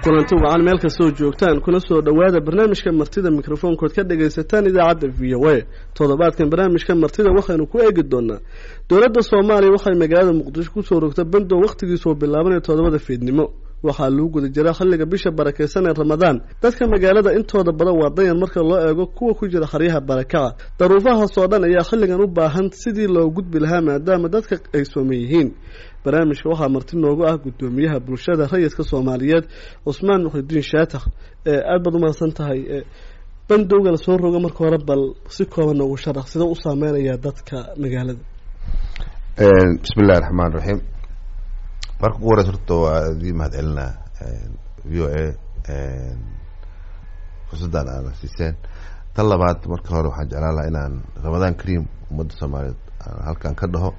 kulanti wacan meel kastoo joogtaan kuna soo dhowaada barnaamijka martida mikrofoonkood ka dhagaysataan idaacadda v o a toddobaadkan barnaamijka martida waxaynu ku eegi doonaa dowladda soomaaliya waxay magaalada muqdisho kusoo rogtay bandow wakhtigiisoo bilaabanaya toddobada fiidnimo waxaa lagu guda jiraa xilliga bisha barakeysan ee ramadaan dadka magaalada intooda badan waa dayan marka loo eego kuwa ku jira xaryaha barakaca daruufahaasoo dhan ayaa xilligan u baahan sidii loo gudbi lahaa maadaama dadka ay sooman yihiin barnaamijka waxaa marti noogu ah guddoomiyaha bulshada rayidka soomaaliyeed cusmaan muxidiin shaatax aada baad umahadsan tahay bandowga la soo rogo marka hore bal si kooban noogu sharax sida u saameynayaa dadka magaalada bismi illahi raxmaan raxiim marka ugu horeysa horta waa idii mahad celinaa v o a fursaddan aana siiseen tan labaad marka hore waxaan jeclaan lahaa inaan ramadaan kaream ummadda soomaaliyeed aan halkan ka dhaho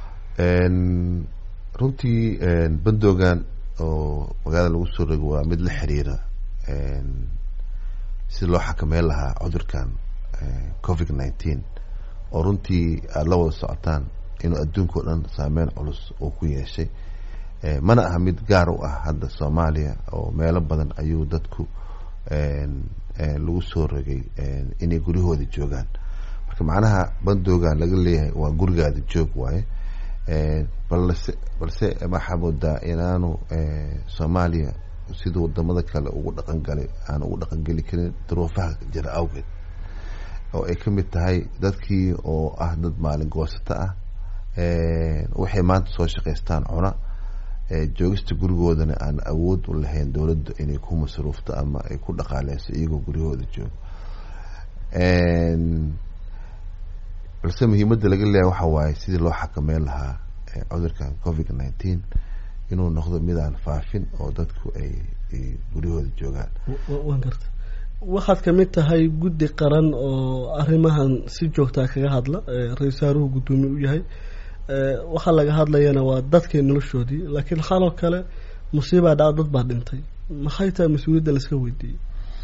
runtii bandoogan oo magaalada lagu soo rogo waa mid la xiriira si loo xakameyn lahaa cudurkan covid nineteen oo runtii aada la wada socotaan inuu adduunka o dhan saameyn culus uu ku yeeshay mana aha mid gaar u ah hadda soomaaliya oo meelo badan ayuu dadku lagu soo rogay inay guryahooda joogaan marka macnaha bandoogan laga leeyahay waa gurigaada joog waaye balse balse waxaa moodaa inaanu soomaaliya siduu wadamada kale ugu dhaqan galay aan ugu dhaqan geli karin duruufaha jira awgeed oo ay ka mid tahay dadkii oo ah dad maalin goosato ah waxay maanta soo shaqaystaan cuna joogista gurigoodana aan awood u lahayn dowladda inay ku masruufto ama ay ku dhaqaaleyso iyagoo guryahooda joogo balse muhiimadda laga leeyahay waxa waaye sidii loo xakameyn lahaa cudurkan covid nineteen inuu noqdo mid aan faafin oo dadku ay guryahooda joogaan waan garta waxaad kamid tahay guddi qaran oo arrimahan si joogtaa kaga hadla ra-isul wasaaruhu guddoomiye u yahay waxaa laga hadlayana waa dadkii noloshoodii laakiin xaloo kale musiibaa dhaca dad baa dhintay maxay tahay mas-uuliyadda laska weydiiyey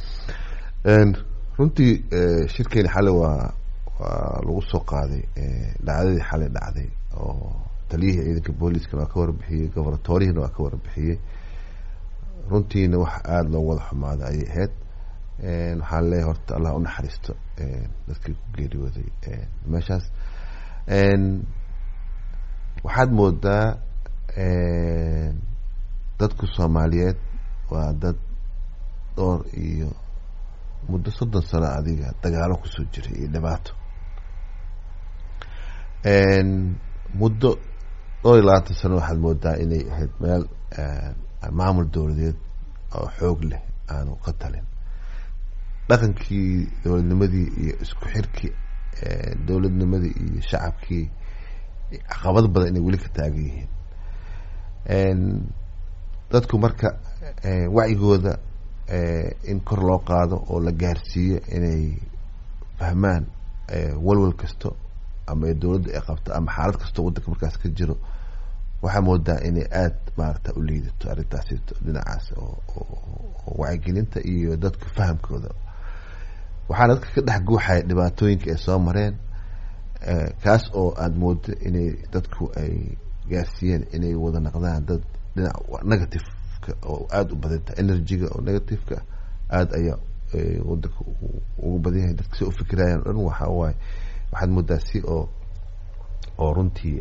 runtii shirkeeni xale waa waa lagu soo qaaday dhacdadii xalay dhacday oo taliyihii ciidanka booliiskana waa ka warbixiyey gobornatorihina waa ka warbixiyey runtiina wax aada loogu wada xumaaday ayay ahayd waxaan leeyahay horta allah unaxariisto dadkii ku geeriyooday meeshaas waxaad moodaa dadku soomaaliyeed waa dad dhowr iyo muddo soddon sano adiga dagaalo kusoo jiray iyo dhibaato muddo dhowr iyo labaatan sano waxaad moodaa inay ahayd meel maamul dowladeed oo xoog leh aanu ka talin dhaqankii dowladnimadii iyo isku xirkii dowladnimadii iyo shacabkii caqabad badan inay weli ka taagan yihiin dadku marka wacyigooda in kor loo qaado oo la gaarsiiyo inay fahmaan walwal kasto ama dowladda ay qabto ama xaalad kastoo waddanka markaas ka jiro waxaa moodaa inay aada maarata u liidato arrintaasito dhinacaas oo wacyigelinta iyo dadka fahamkooda waxaana dadka ka dhex guuxaya dhibaatooyinka ay soo mareen kaas oo aada moodo inay dadku ay gaarsiiyeen inay wada naqdaan dad dhinac negativeka oo aada u badan tahay energyga oo negativeka aada ayaa wadanka ugu badan yahay dadka si ufikirayaan o dhan waxa waaye waxaad moodaa si oo oo runtii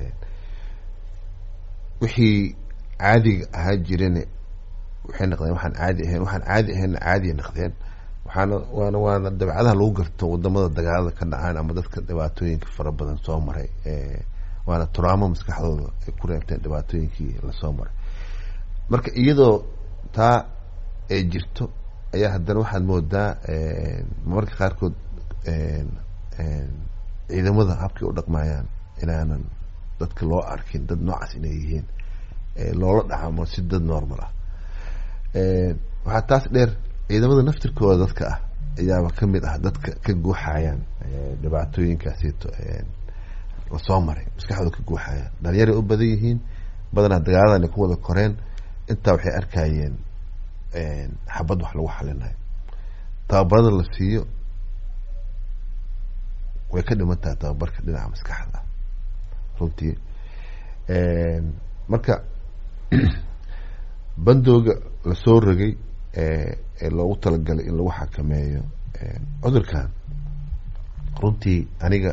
wixii caadiga ahaa jireen waxay naqdeen waxaan caadi ahayn waxaan caadi ahaynna caadiya naqdeen waxaana waana waana dabcadaha lagu garto wadamada dagaalada ka dhacaan ama dadka dhibaatooyinka fara badan soo maray waana turaamo maskaxdooda ay ku reebteen dhibaatooyinkii lasoo maray marka iyadoo taa ay jirto ayaa haddana waxaad moodaa marmarka qaarkood ciidamada habkay u dhaqmayaan inaanan dadka loo arkin dad noocaas inay yihiin loola dhacamo si dad normal ah waxaa taas dheer ciidamada naftirkooda dadka ah ayaaba kamid ah dadka ka guuxayaan dhibaatooyinkaasito lasoo maray maskaxdooda ka guuxayaan dhalinyaray u badan yihiin badanaa dagaaladan ay ku wada koreen intaa waxay arkayeen xabad wax lagu xalinayo tababarada la siiyo way ka dhiman tahay tababarka dhinaca maskaxda runtii marka bandooga lasoo rogay ee loogu talagalay in lagu xakameeyo cudurkan runtii aniga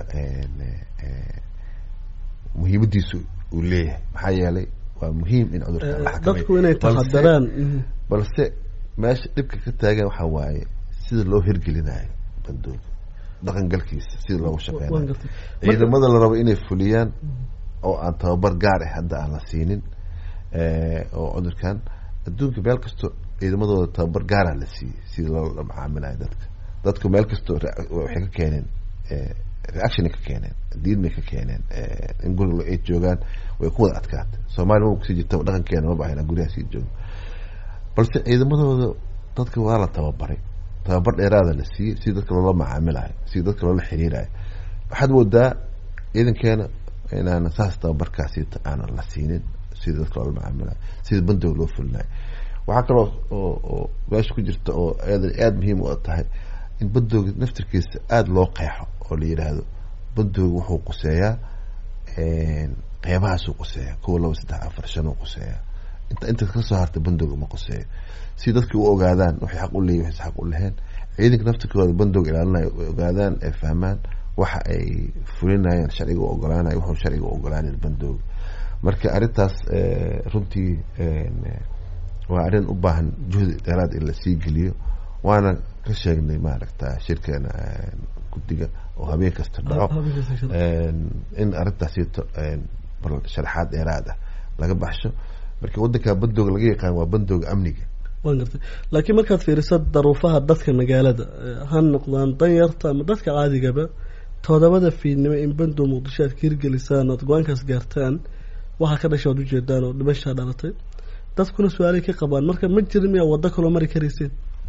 muhiimadiisu uu leeyahay maxaa yeelay waa muhiim in cudurkan la dadku inay taxadaraan balse meesha dhibka ka taagan waxaa waaye sida loo hirgelinayo bandooga dhaqangalkiisa sida loogu shaqeynayo ciidamada la rabo inay fuliyaan oo aan tababar gaar ah hadda aan la siinin oo cudurkan adduunka meel kasto ciidamadooda tababar gaara la siiyey sida loola macaamilayo dadka dadku meel kasto waxay ka keeneen reaction ka keeneen diidmay ka keeneen in guriga ay joogaan way ku wada adkaatay soomaaliya ma kusii jirta dhaqankeena ma bahayna guryaha sii joogo balse ciidamadooda dadka waa la tababaray tababar dheeraada la siiyey sida dadka loola macaamilayo sida dadka loola xiriirayo waxaad moodaa ciidankeena inaan saas tababarkaasi aanan la siinin sida dadka loola macaamilayo sida bandooga loo fulinayo waxaa kaloo oo oo meesha ku jirta oo aada aada muhiim u tahay in bandooga naftirkiisa aada loo qeexo oo la yidhaahdo bandooga wuxuu quseeyaa qeybahaasuu quseeya kuwa laba saddex afar shan uu quseeya inta inta kasoo harta bandooga ma quseeyo si dadki u ogaadaan waxay xaq u leeyihin waxay xaq u leheen ciidanka naftirkooda bandooga ilaalinayo ay ogaadaan ay fahmaan waxa ay fulinayaan sharciga u ogolaanayo wuxuu sharciga u ogolaanayn bandooga marka arrintaas runtii waa arrin u baahan juhdi dheeraad in lasii geliyo waana ka sheegnay maaragta shirkeena guddiga oo habeen kasta dhaco in arrintaasito bal sharaxaad dheeraad ah laga baxsho marka waddanka bandooga laga yaqaan waa bandooga amniga waan gartay laakiin markaad fiiriso daruufaha dadka magaalada ha noqdaan danyarta ama dadka caadigaba todobada fiidnimo in bandow muqdisho aad ka hirgelisaan ood go-aankaas gaartaan waxaa ka dhasha oad ujeedaan oo dhimashaa dhalatay dadkuna su-aalay ka qabaan marka ma jirin miyaa waddo kaloo mari karayseen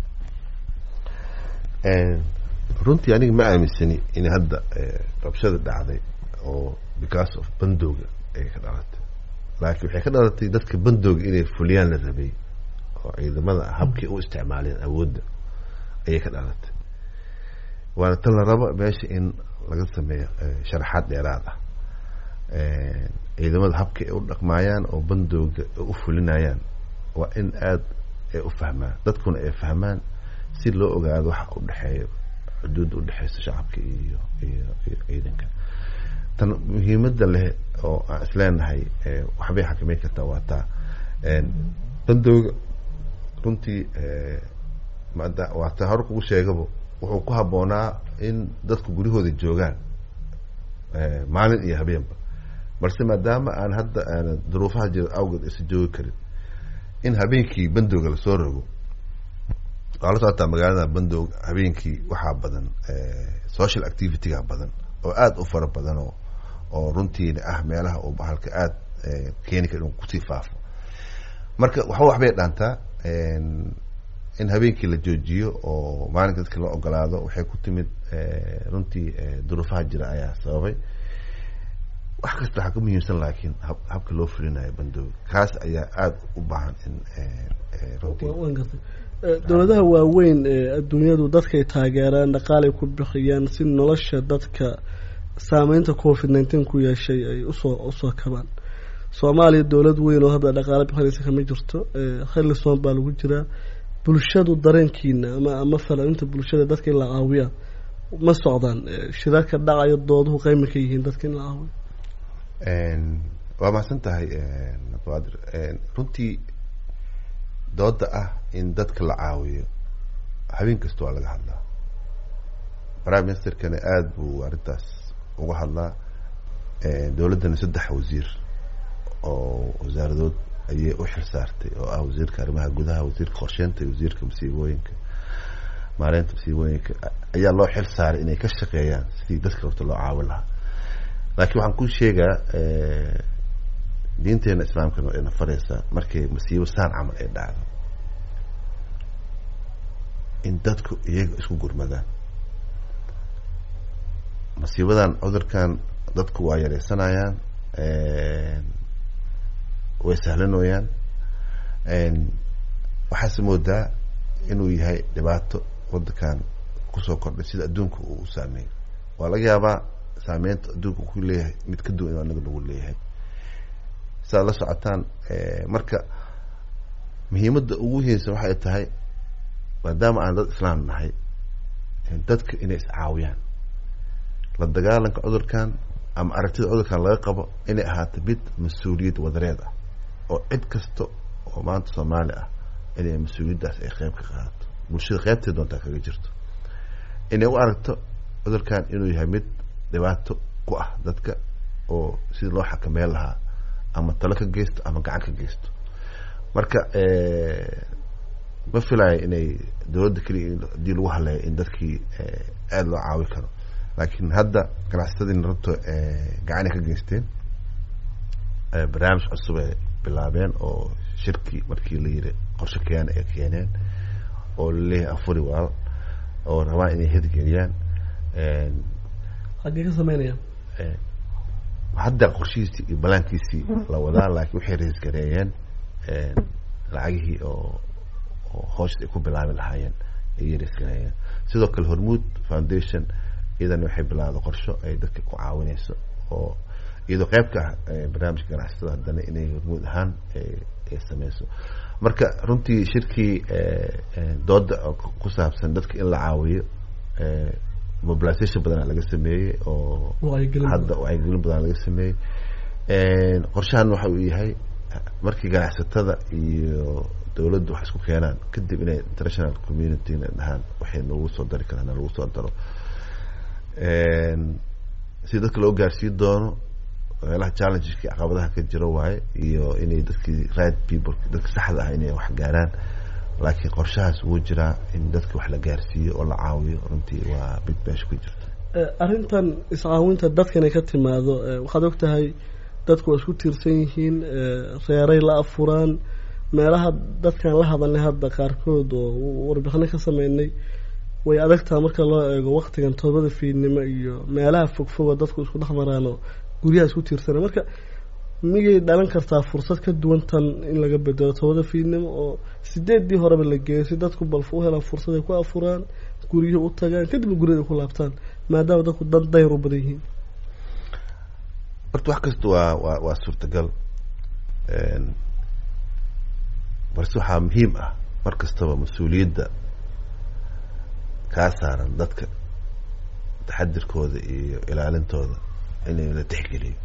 runtii aniga ma aaminsani in hadda rabshada dhacday oo because of bandooga ay ka dhalatay laakiin waxay ka dhalatay dadka bandooga inay fuliyaan la rabay oo ciidamada habkii u isticmaaleen awoodda ayay ka dhalatay waana tan la rabo meesha in laga sameeyo sharaxaad dheeraad ah ciidamada habka ay u dhaqmaayaan oo bandooga u fulinayaan waa in aada ay u fahmaan dadkuna ay fahmaan si loo ogaado waxa u dhexeeyo xuduudda udhexeysa shacabka iyo iyo iyo ciidanka tan muhiimada leh oo aan isleenahay waxbay xakameyn kartaa waa taa bandooga runtii mada waa taa hore kugu sheegaba wuxuu ku habboonaa in dadku guryahooda joogaan maalin iyo habeenba balse maadaama aan hadda aanan duruufaha jira awgeed aysan joogi karin in habeenkii bandooga lasoo rogo waa la socotaa magaalada bandoog habeenkii waxaa badan social activityga badan oo aada u fara badan oo oo runtiina ah meelaha uu bahalka aada keeni kara inuu kusii faafo marka waxba waxbay dhaantaa in habeenkii la joojiyo oo maalinka dadka la ogolaado waxay ku timid runtii duruufaha jira ayaa sababay wax kasta waxaa ka muhiimsan laakiin hab habka loo fulinayo bandooga kaas ayaa aada u baahan in waan gartay dowladaha waaweyn ee adduunyadu dadkay taageeraan dhaqaalay ku bixiyaan si nolosha dadka saameynta covid nineteen ku yeeshay ay usoo usoo kabaan soomaaliya dowlad weyn oo hadda dhaqaale bixinaysa kama jirto khalisoon baa lagu jiraa bulshadu dareenkiina ama ama falainta bulshada dadka in la caawiya ma socdaan shirarka dhacayo dooduhu qeyma ka yihiin dadka in la caawiyo waa mahadsan tahay abaadir runtii dooda ah in dadka la caawiyo habeen kasta waa laga hadlaa prime ministerkana aada buu arrintaas uga hadlaa dowladdana saddex wasiir oo wasaaradood ayay u xil saartay oo ah wasiirka arrimaha gudaha wasiirka qorsheynta iyo wasiirka masiibooyinka maareynta masiibooyinka ayaa loo xil saaray inay ka shaqeeyaan sidii dadka horta loo caawin lahaa laakiin waxaan ku sheegaa diinteena islaamkana ayna fareysaa markay masiibo saan camal ay dhacdo in dadku iyaga isku gurmadaan masiibadan cudurkan dadku waa yareysanayaan way sahlanooyaan waxaase moodaa inuu yahay dhibaato wadankan kusoo kordhay sida adduunka uu u saameeyo waa laga yaabaa saameynta adduunka ku leeyahay mid ka duwan anaga nagu leeyahay sidaad la socotaan marka muhiimadda ugu muhiimsan waxay tahay maadaama aan dad islaam nahay dadka inay iscaawiyaan la dagaalanka cudurkan ama aragtida cudurkan laga qabo inay ahaato mid mas-uuliyad wadareed ah oo cid kasta oo maanta soomaali ah inay mas-uuliyaddaas ay qeyb ka qaadato bulshada qeybtay doontaa kaga jirto inay u aragto cudurkan inuu yahay mid dhibaato ku ah dadka oo sidii loo xakameyn lahaa ama talo ka geysto ama gacan ka geysto marka ma filayo inay dowladda keliya hadii lagu haleeyo in dadkii aada loo caawi karo laakiin hadda ganacsatadiina rabto gacanay ka geysteen barnaamij cusub ay bilaabeen oo shirkii markii la yiri qorshe keena ay keeneen oo laleeyahay afuri waal oo rabaan inay hirgeliyaan xaggee ka sameynayaan hadda qorshihiisii iyo balaankiisii la wadaa laakiin waxay raisgareeyeen lacagihii oo oo hoosha ay ku bilaabi lahaayeen ayay raisgareeyeen sidoo kale hormuud foundation iyadana waxay bilaawda qorsho ay dadka ku caawineyso oo iyadoo qeyb ka ah barnaamijka ganacsatada haddana inay hormuud ahaan ay sameyso marka runtii shirkii dooda ku saabsan dadka in la caawiyo mobilisation badana laga sameeyey oo hadda wacyigelin badana laga sameeyey qorshahan waxa uu yahay markii ganacsatada iyo dowladdu wax isku keenaan kadib inay international community-na dhahaan waxay noogu soo dari karaan lagu soo daro si dadka loo gaarsiin doono meelaha challengeski caqabadaha ka jiro waaye iyo inay dadkii right people dadka saxda ah inay wax gaaraan laakiin qorshahaas wuu jiraa in dadka wax la gaarsiiyo oo la caawiyo runtii waa mid meesha ku jirta arrintan iscaawinta dadka inay ka timaado waxaad og tahay dadku waa isku tiirsan yihiin reeray la afuraan meelaha dadkaan la hadalnay hadda qaarkood oo warbixino ka sameynay way adagtaha marka loo eego waktigan toobada fiidnimo iyo meelaha fogfoga dadku isku dhex maraanoo guryaha isku tiirsana marka miyay dhalan kartaa fursad ka duwan tan in laga bedelo toobada fiidnimo oo sideeddii horeba la geeyo si dadku balfa u helaan fursad ay ku afuraan guryihii u tagaan kadibna guryada ay ku laabtaan maadaama dadku dan dayr u badan yihiin horta wax kasta waa waa waa suurtagal balse waxaa muhiim ah mar kastaba mas-uuliyadda kaa saaran dadka taxadirkooda iyo ilaalintooda inay la tixgeliyo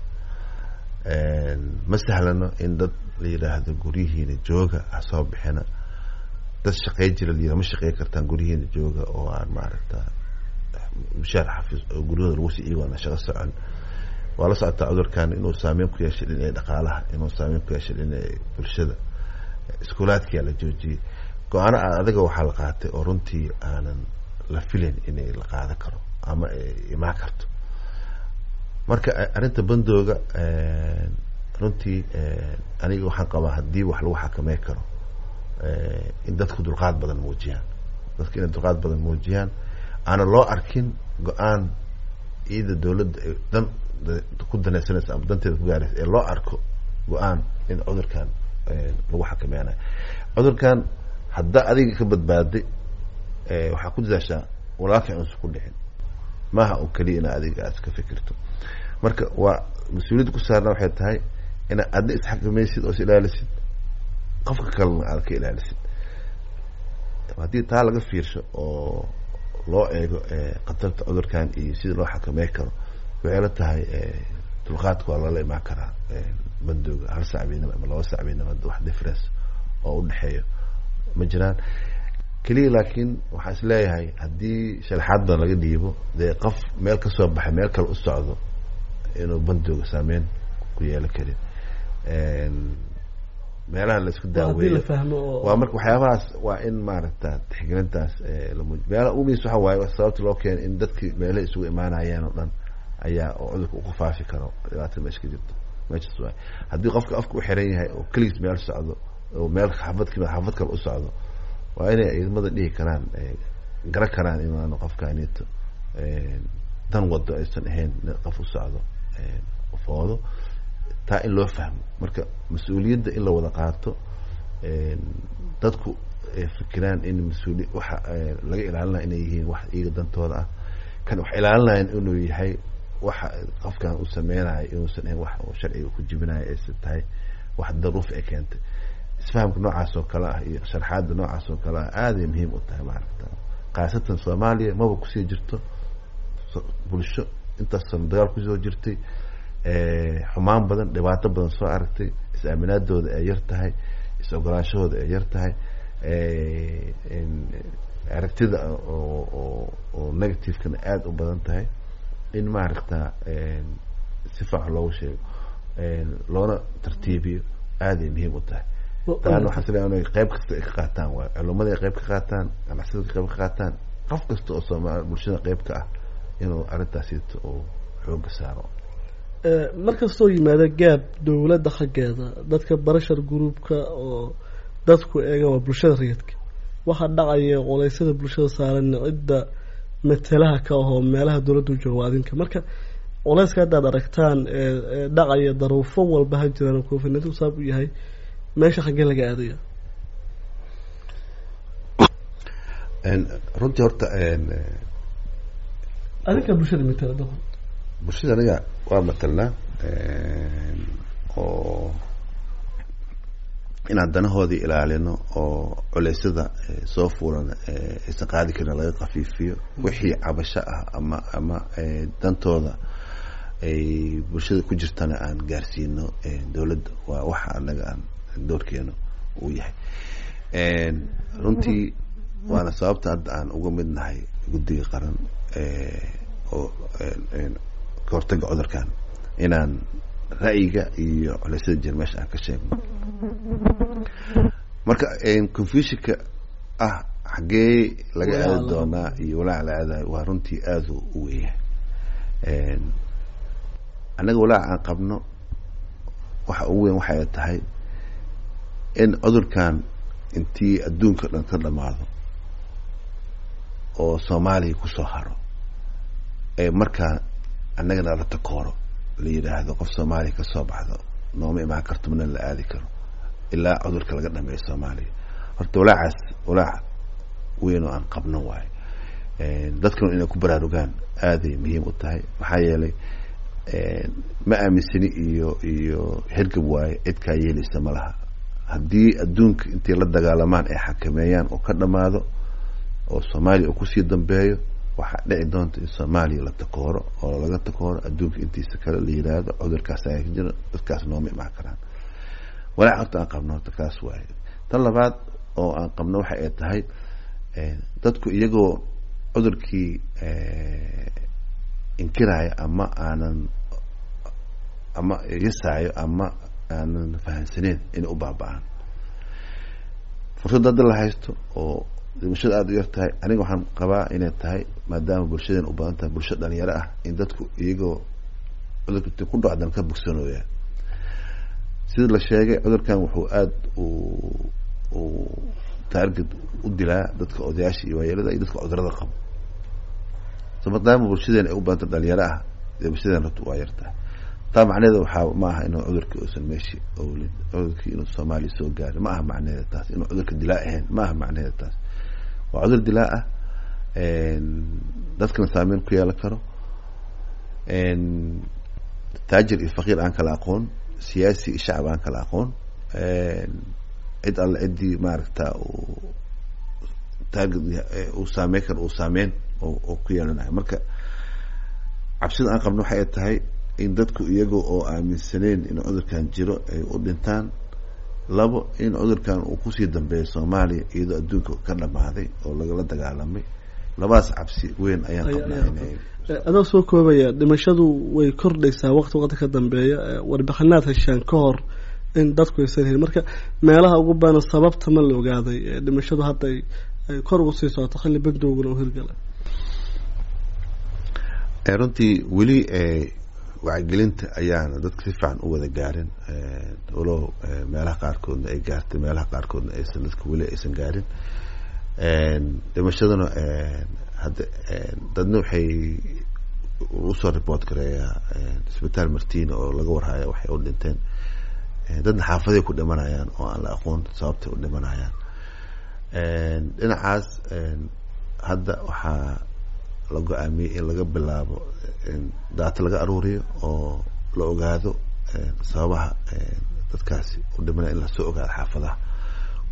ma sahlano in dad la yidhaahdo guryihiina jooga ha soo bixina dad shaqey jira la yidhah ma shaqey kartaan guryihiina jooga oo aan maaragta mushaar xafiis oo guryahooda lagu sii iigoona shaqo socon waa la socotaa cudurkan inuu saameyn ku yeeshay dhinacii dhaqaalaha inuu saameyn ku yeeshay dhinacii bulshada iskuulaadkiyaa la joojiyey go-aano adaga waxaa la qaatay oo runtii aanan la filayn inay la qaadan karo ama ay imaan karto marka arrinta bandooga runtii aniga waxaan qabaa haddii wax lagu xakamey karo in dadku dulqaad badan muujiyaan dadka inay dulqaad badan muujiyaan aana loo arkin go-aan iyada dowladda dan ku danaysanaysa ama danteeda ku gaaraysa ee loo arko go-aan in cudurkan lagu xakameynayo cudurkan haddaa adiga ka badbaaday waxaa ku dadaashaa walaalkii unsa ku dhicin maaha un keliya ina adiga aad ka fikirto marka waa mas-uuliyadda ku saarna waxay tahay inaad adna isxakamaysid oo is ilaalisid qofka kalena aad ka ilaalisid haddii taa laga fiirsho oo loo eego khatarta cudurkan iyo sidii loo xakamey karo waxay la tahay dulqaadka waa lala imaan karaa bandooga hal sacbiinimo ama laba sacbiinimo wax difference oo udhexeeyo ma jiraan keliya laakiin waxaa is leeyahay haddii sharaxaad badan laga dhiibo dee qof meel kasoo baxay meel kale u socdo inuu bandooga saameyn ku yeelo karin meelaha la isku daaweeyo waa marka waxyaabahaas waa in maaragta tixgelintaas lamuuj meelaha umis waxa waaye sababta loo keena in dadkii meelaha isugu imaanayeen oo dhan ayaa oo cudurka uku faafi karo dhibaatada meesha ka jirto meeshas waay haddii qofka afka u xiran yahay oo keligiis meel socdo oo meel xafad xafad kale u socdo waa inay ciidamada dhihi karaan garan karaan inaanu qofkaanito dan wado aysan ahayn qof u socdo foodo taa in loo fahmo marka mas-uuliyadda in la wada qaato dadku fikiraan in mas-uuli waxa laga ilaalinaya inay yihiin wax iyaga dantooda ah kan wax ilaalinayan inuu yahay waxa qofkan uu sameynayo inuusan ahayn wax uu sharciga ku jibinayo aysa tahay wax daruuf ay keentay isfahamka noocaas oo kale ah iyo sharxaadda noocaas oo kale ah aaday muhiim u tahay maaragta khaasatan soomaaliya maba kusii jirto bulsho intaas sano dagaal kusoo jirtay xumaan badan dhibaato badan soo aragtay is-aaminaadooda ay yar tahay is-ogolaanshahooda ay yar tahay aragtida oo oo negativekana aada u badan tahay in maaragta si fiican loogu sheego loona tartiibiyo aaday muhiim u tahay taana waxaan isleeyahay inay qayb kasta ay ka qaataan waay culumada ay qayb ka qaataan ganacsiyada qayb ka qaataan qof kasta oo soomaali bulshada qayb ka ah inuu arrintaasito uu xooga saaro markastoo yimaado gaab dowladda xaggeeda dadka barashar groupka oo dadku eega waa bulshada rayidka waxaa dhacaya qoleysyada bulshada saaran cidda matalaha ka ahoo meelaha dowladdu jooga adinka marka culeyska haddaad aragtaan ee dhacaya daruufo walba ha jiraan covidnatu saab u yahay meesha xaggee laga aadaya runtii horta adinka bulshada matala da bulshada aniga waa matalnaa oo inaan danahoodii ilaalino oo culeysyada soo fuulan aysan qaadi karin laga kafiifiyo wixii cabasho ah ama ama dantooda ay bulshada ku jirtana aan gaarsiino dowladda waa waxa anaga aan doorkeena uu yahay runtii waana sababta hadda aan uga mid nahay guddiga qaran oo ka hortaga cudurkan inaan ra'yiga iyo culeysyada jir meesha aan ka sheegno marka confusionka ah xaggee laga aadi doonaa iyo walaaca la aadayo waa runtii aada u weyahay annaga walaaca aan qabno waxa ugu weyn waxay tahay in cudurkan intii adduunka dhan ka dhamaado oo soomaaliya kusoo haro ee markaa annagana la takooro la yidhaahdo qof soomaaliya kasoo baxdo nooma imaan karto mana la aadi karo ilaa cudurka laga dhameeyo soomaaliya horta walaacaas walaac weyn oo aan qabno waayo dadkanu inay ku baraarugaan aaday muhiim u tahay maxaa yeelay ma aaminsani iyo iyo hergab waaye cidkaa yeelaysa ma laha haddii adduunka intay la dagaalamaan ay xakameeyaan oo ka dhamaado oo soomaaliya uu kusii dambeeyo waxaa dhici doonta in soomaaliya la takooro oo laga takooro adduunka intiisa kale la yidhaahdo cudurkaas ayaa ka jira dadkaas nooma imaan karaan walaac horta aan qabno horta kaas waaye tan labaad oo aan qabno waxa ay tahay dadku iyagoo cudurkii inkiraayo ama aanan ama yasaayo ama aanan fahamsaneyn inay u baaba-aan fursadda hadda la haysto oo dhimashada aada u yar tahay aniga waxaan qabaa inay tahay maadaama bulshadeen u badan tahay bulsho dhalinyaro ah in dadku iyagoo cudurka ku dhacdan ka bogsanooyaan sida la sheegay cudurkan wuxuu aada u uu taarget u dilaa dadka odayaasha iyo waayelada iyo dadka cudurada qabo so maadaama bulshadeen ay u badanta dhalinyaro ah dee bulshadeen rabta waa yartahay taa macnaheeda waxaa ma aha inuu cudurkii uusan meeshi owlin cudurkii inuu soomaaliya soo gaarin ma aha macnaheeda taas inuu cudurka dilaa ahayn ma aha macnaheeda taas waa cudur dilaa ah dadkana saameyn ku yeelan karo taajir iyo faqiir aan kala aqoon siyaasi iyo shacab aan kala aqoon cid alle ciddii maaragta uu taarget uu saameyn karo uu saameyn oo ku yeelanayo marka cabsida aan qabno waxay tahay in dadku iyaga oo aaminsaneyn in cudurkan jiro ay u dhintaan labo in cudurkan uu kusii dambeeyo soomaaliya iyadoo adduunka ka dhamaaday oo lagala dagaalamay labadaas cabsi weyn ayaan qabnaa inay adoo soo koobaya dhimashadu way kordhaysaa waqti waqti ka dambeeya warbixinaad heshaan ka hor in dadku aysan helin marka meelaha ugu badan sababta ma la ogaaday dhimashadu hadda ay kor ugu sii socoto xilli bagdowguna u hirgala runtii weli wacyigelinta ayaana dadka si fiican u wada gaarin walow meelaha qaarkoodna ay gaartay meelaha qaarkoodna aysan dadka weli aysan gaarin dhimashaduna hadda dadna waxay usoo report gareeyaa isbitaal martina oo laga warhaya waxay u dhinteen dadna xaafaday ku dhimanayaan oo aan la aqoon sababtay u dhimanayaan dhinacaas hadda waxaa la go-aamiyey in laga bilaabo daata laga aruuriyo oo la ogaado sababaha dadkaasi u dhimanaya in lasoo ogaado xaafadaha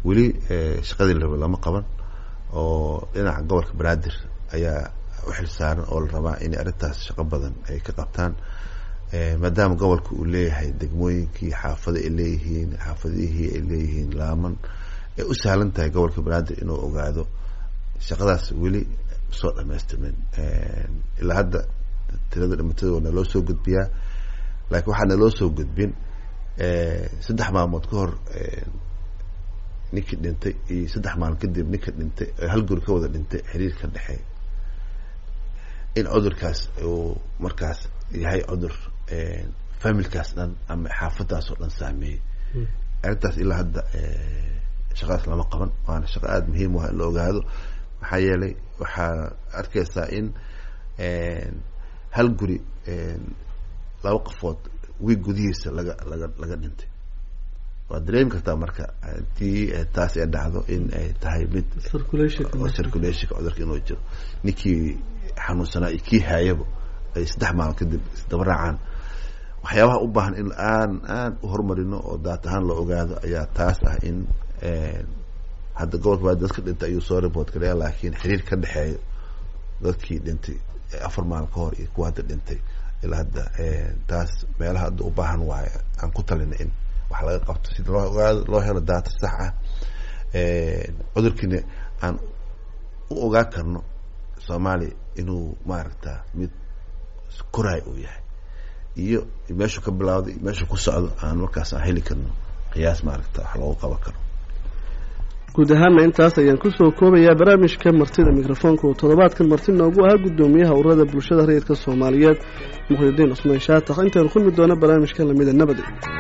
weli shaqadii la raba lama qaban oo dhinaca gobolka banaadir ayaa u xil saaran oo la rabaa inay arrintaas shaqo badan ay ka qabtaan maadaama gobolka uu leeyahay degmooyinkii xaafado ay leeyihiin xaafadihii ay leeyihiin laaman ay u sahlan tahay gobolka banaadir inuu ogaado shaqadaas weli soo dhamaystirmin ilaa hadda tirada dhimatada waa naloo soo gudbiyaa laakiin waxaa naloo soo gudbin saddex maalmood ka hor ninkii dhintay iyo saddex maalin kadib ninka dhintay hal guri ka wada dhintay xiriir ka dhexeey in cudurkaas uu markaas yahay cudur familkaas dhan ama xaafadaas oo dhan saameeyey arrintaas ilaa hadda shaqadaas lama qaban waana shaqo aada muhiim u ah in la ogaado maxaa yeelay waxaa arkaysaa in hal guri laba qofood wiig gudihiisa laga laga laga dhintay waad dareemi kartaa marka hadii taas ay dhacdo in ay tahay mid circulationka cudurka inuu jiro ninkii xanuunsanaa iyo kii haayaba ay saddex maalin kadib isdaba raacaan waxyaabaha u baahan in aan aan u horumarino oo daat ahaan la ogaado ayaa taas ah in hadda gobolka baa dadka dhintay ayuu soo report galaya laakiin xiriir ka dhexeeyo dadkii dhintay afar maalin ka hor iyo kuwa hadda dhintay ilaa hadda taas meelaha hadda u baahan waayo aan ku talina in wax laga qabto sida loo ogaado loo helo daata sax ah cudurkiina aan u ogaa karno soomaaliya inuu maaragta mid koraay uu yahay iyo meeshuu ka bilawday iyo meeshuu ku socdo aan markaas aan heli karno qiyaas maaragta wax loogu qaban karo guud ahaanna intaas ayaan kusoo koobayaa barnaamijka martida mikrofoonka oo toddobaadkan marti noogu ahaa guddoomiyaha ururada bulshada rayidka soomaaliyeed muqdidiin cusmaan shaatax intaynu kulmi doono barnaamijka lamida nabadi